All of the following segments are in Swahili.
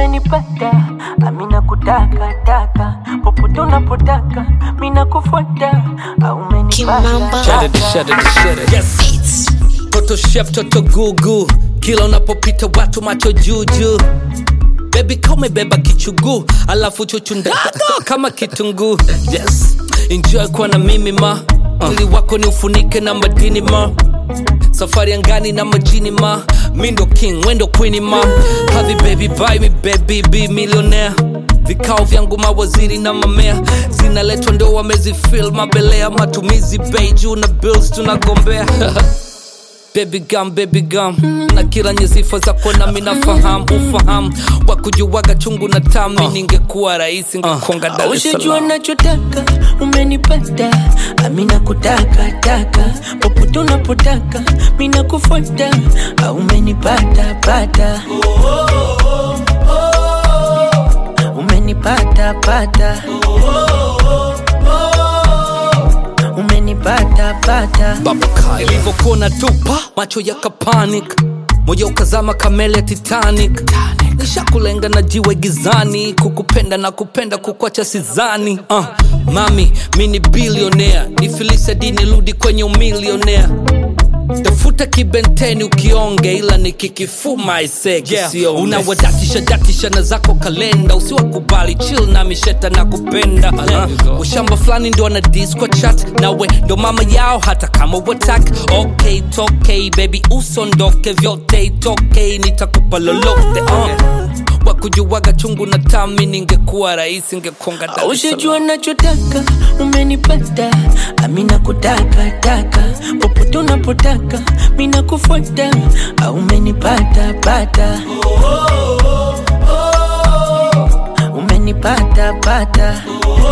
umenipata amina kutaka taka popote unapotaka mina kufuata Kimamba. Shut it, shut it, shut it. Yes. Toto chef, toto gugu. Kila unapopita watu macho juju. Baby kama beba kichugu, alafu chuchunda kama kitunguu. Yes. Enjoy kuwa na mimi ma. Mwili wako ni ufunike na madini ma. Safari angani na majini ma. Mi ndo king, wendo queen ma. Havi baby buy me baby be millionaire. Vikao vyangu mawaziri na mamea zinaletwa ndo wamezifil mabelea matumizi bei juu na bills tunagombea baby gum, baby gum na kila nye sifa zako nami nafahamu ufahamu wakujuwaga chungu na tami ningekuwa rahisi ngekonga Dar es ushajua Salaam. nachotaka umenipata amina kutaka taka popote unapotaka mina kufuata umenipata pata umenipata pata umenipata pata ilivyokuwa tupa macho yakapanic moja ukazama kamele ya titanic nishakulenga na jiwe gizani kukupenda na kupenda kukwacha sizani uh, mami mi ni bilionea nifilise dini rudi kwenye umilionea tafuta kibenteni ukionge ila nikikifuma isege yeah. unawadatisha datisha na zako kalenda usiwakubali chill na misheta na kupenda uh, ushamba fulani ndo ana dis kwa chat nawe ndo mama yao hata kama watak okay tokei baby usondoke vyote itokei nitakupa lolote uh. wakujuwaga chungu na tami ningekuwa rahisi ngekonga Dar es Salaam. ushajua nachotaka umenipata amina kutaka taka popote unapotaka mina kufuata umenipata pata umenipata pata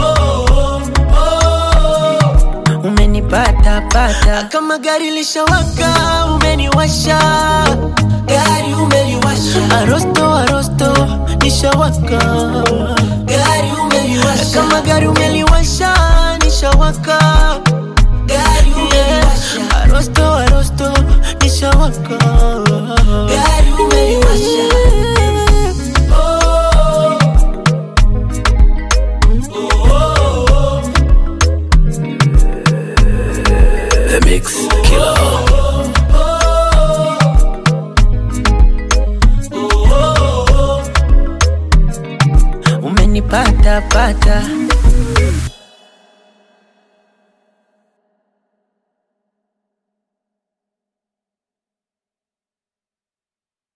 umenipata pata kama gari lishawaka umeniwasha gari umeliwasha arosto arosto nishawaka gari umeliwasha kama gari umeliwasha nishawaka gari umeliwasha arosto arosto nishawaka gari umeliwasha The Mix Killer. umenipata pata